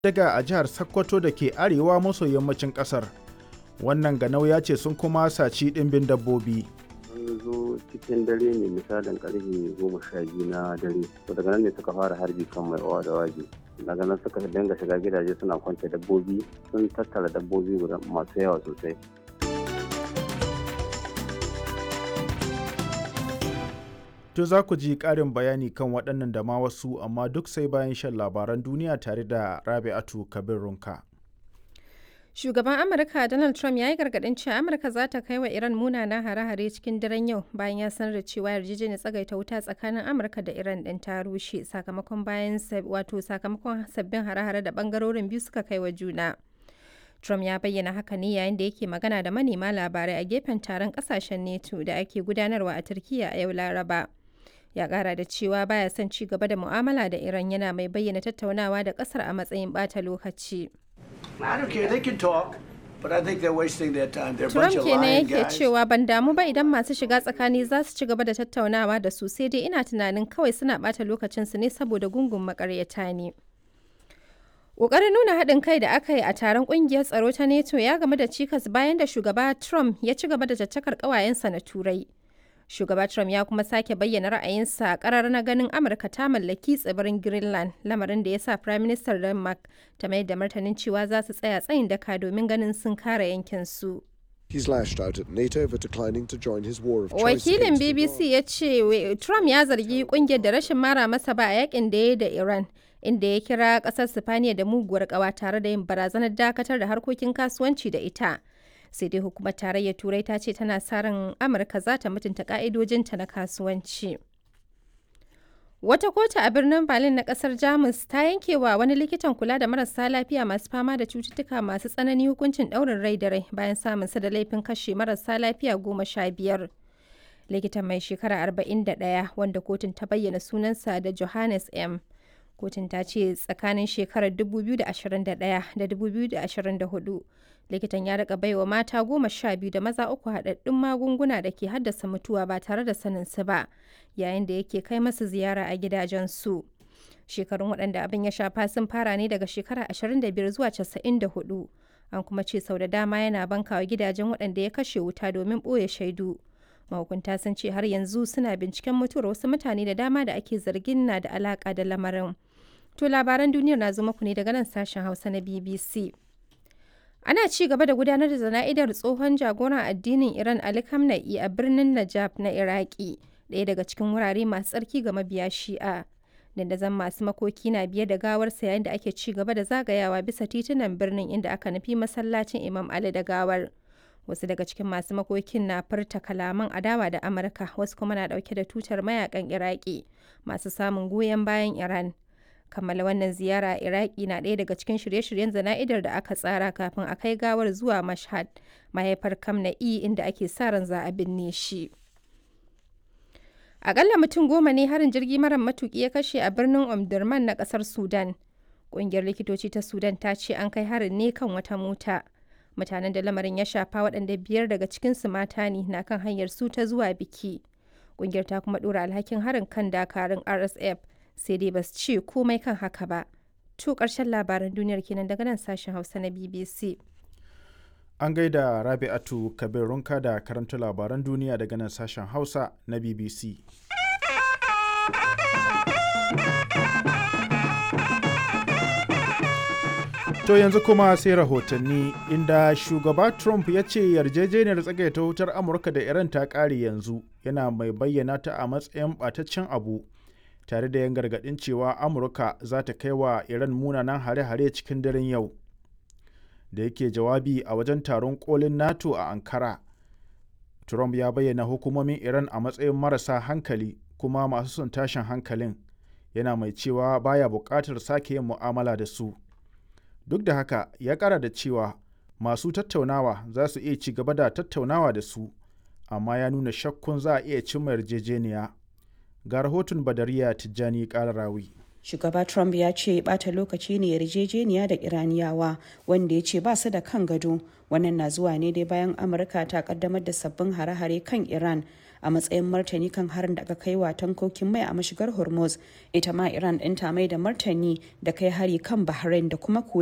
daga a jihar Sokoto da ke arewa maso yammacin ƙasar. Wannan ganau ya ce sun kuma saci ɗimbin dabbobi. sun zo cikin dare ne misalin karfe goma sha biyu na dare to daga nan ne suka fara harbi kan mai owa da waje daga nan suka dinga shiga gidaje suna kwance dabbobi sun tattara dabbobi guda masu yawa sosai To za ku ji ƙarin bayani kan waɗannan da ma wasu amma duk sai bayan shan labaran duniya tare da Rabi'atu Kabir Runka. Shugaban Amurka Donald Trump ya yi gargaɗin cewa Amurka za ta kai wa Iran munanan hare-hare cikin daren yau bayan ya sanar da cewa yarjejeniyar tsagaita wuta tsakanin Amurka da Iran ɗin ta rushe sakamakon bayan wato sakamakon sabbin hare-hare da ɓangarorin biyu suka kai wa juna. Trump ya bayyana haka ne yayin da yake magana da manema labarai a gefen taron ƙasashen NATO da ake gudanarwa a Turkiyya a yau Laraba. Ya ƙara da cewa baya son ci gaba da mu'amala da Iran yana mai bayyana tattaunawa da ƙasar a matsayin ɓata lokaci. I don't care. They can talk, but I think they're wasting their time. They're a Trump bunch of kenan lying yake guys. cewa ban damu ba idan masu shiga tsakani za su ci gaba da tattaunawa da su sai dai ina tunanin kawai suna ɓata lokacinsu ne saboda gungun makaryata ne. Ƙoƙarin nuna haɗin kai da aka yi a taron ƙungiyar tsaro ta NATO ya game da cikas bayan da shugaba Trump ya ci gaba da caccakar ƙawayensa na Turai. Shugaba Trump ya kuma sake bayyana ra'ayinsa a ƙarar na ganin Amurka ta mallaki tsibirin Greenland, lamarin da ya sa Prime Minister Denmark ta mayar da martanin cewa za su tsaya tsayin daka domin ganin sun kare yankinsu. He's lashed out at NATO for declining to join his war of choice Wakilin against Iran. BBC ya ce we- Trump ya zargi kungiyar da rashin mara masa ba a yakin da ya yi da Iran, inda ya kira kasar Sifaniya da muguwar kawa tare da yin barazanar dakatar da harkokin kasuwanci da ita. Sai dai hukumar tarayyar Turai ta ce tana sa ran Amurka za ta mutunta ka'idojinta na kasuwanci. Wata kotu a birnin Berlin na kasar Jamus ta yanke wa wani likitan kula da marasa lafiya masu fama da cututtuka masu tsanani hukuncin ɗaurin rai da rai bayan samun sa da laifin kashe marasa lafiya goma sha biyar. Likitan mai shekara 41 wanda kotun ta bayyana sunansa da Johannes M. Kotun ta ce tsakanin shekarar 2021 da 2024 likitan ya rika baiwa mata goma sha biyu da maza uku haɗaɗɗun magunguna da ke haddasa mutuwa ba tare da sanin su ba yayin da yake kai masu ziyara a gidajensu. Shekarun waɗanda abin ya shafa sun fara ne daga shekara 25 zuwa 94. An kuma ce sau da dama yana bankawa gidajen waɗanda ya kashe wuta domin ɓoye shaidu. Mahukunta sun ce har yanzu suna binciken mutuwar wasu mutane da dama da ake zargin na da alaƙa da lamarin. To labaran duniyar na zo muku ne daga nan sashen Hausa na BBC. Ana ci gaba da gudanar da zana'idar tsohon jagoran addinin Iran Ali Khamenei a birnin Najaf na Iraki, ɗaya daga cikin wurare masu tsarki ga mabiya Shi'a. Dandazon masu makoki na biye da gawarsa yayin da ake ci gaba da zagayawa bisa titunan birnin inda aka nufi masallacin Imam Ali da gawar. Wasu daga cikin masu makokin na furta kalaman adawa da Amurka, wasu kuma na ɗauke da tutar mayakan Iraki masu samun goyon bayan Iran. kammala wannan ziyara a iraki na ɗaya daga cikin shirye-shiryen zana'idar da aka tsara kafin a kai gawar zuwa mashhad mahaifar kamna'i inda ake sa ran za a binne shi akalla mutum goma ne harin jirgi mara matuki ya kashe a birnin omdurman na kasar sudan ƙungiyar likitoci ta sudan ta ce an kai harin ne kan wata mota mutanen da lamarin ya shafa waɗanda biyar daga cikinsu mata ne na kan hanyar su ta zuwa biki ƙungiyar ta kuma ɗora alhakin harin kan dakarun rsf sai dai ba su ce komai kan haka ba. To ƙarshen labaran duniyar kenan daga nan sashen Hausa na BBC. An gaida Rabi'atu Kabir Runka da karanta labaran duniya daga nan sashen Hausa na BBC. To yanzu kuma sai rahotanni inda shugaba Trump ya ce yarjejeniyar tsagaita wutar Amurka da Iran ta ƙare yanzu yana mai bayyana ta a matsayin ɓataccen abu tare da yan gargaɗin cewa Amurka za ta kai wa Iran munanan hare-hare cikin daren yau. Da yake jawabi a wajen taron kolin NATO a Ankara, Trump ya bayyana hukumomin Iran a matsayin marasa hankali kuma masu son tashin hankalin, yana mai cewa baya buƙatar sake yin mu'amala da su. duk da haka ya kara da cewa masu tattaunawa za su iya ci gaba da tattaunawa da su amma ya nuna shakkun za a iya cimma yarjejeniya ga rahoton badariya tijjani rawi. Shugaba Trump ya ce bata lokaci ne yarjejeniya da Iraniyawa wanda ya ce ba su da kan gado. Wannan na zuwa ne dai bayan Amurka ta kaddamar da sabbin hare-hare kan Iran a matsayin martani kan harin da aka kai wa tankokin mai a mashigar hormuz ita ma iran ɗin ta mai da martani da kai hari kan bahrain da kuma kuwait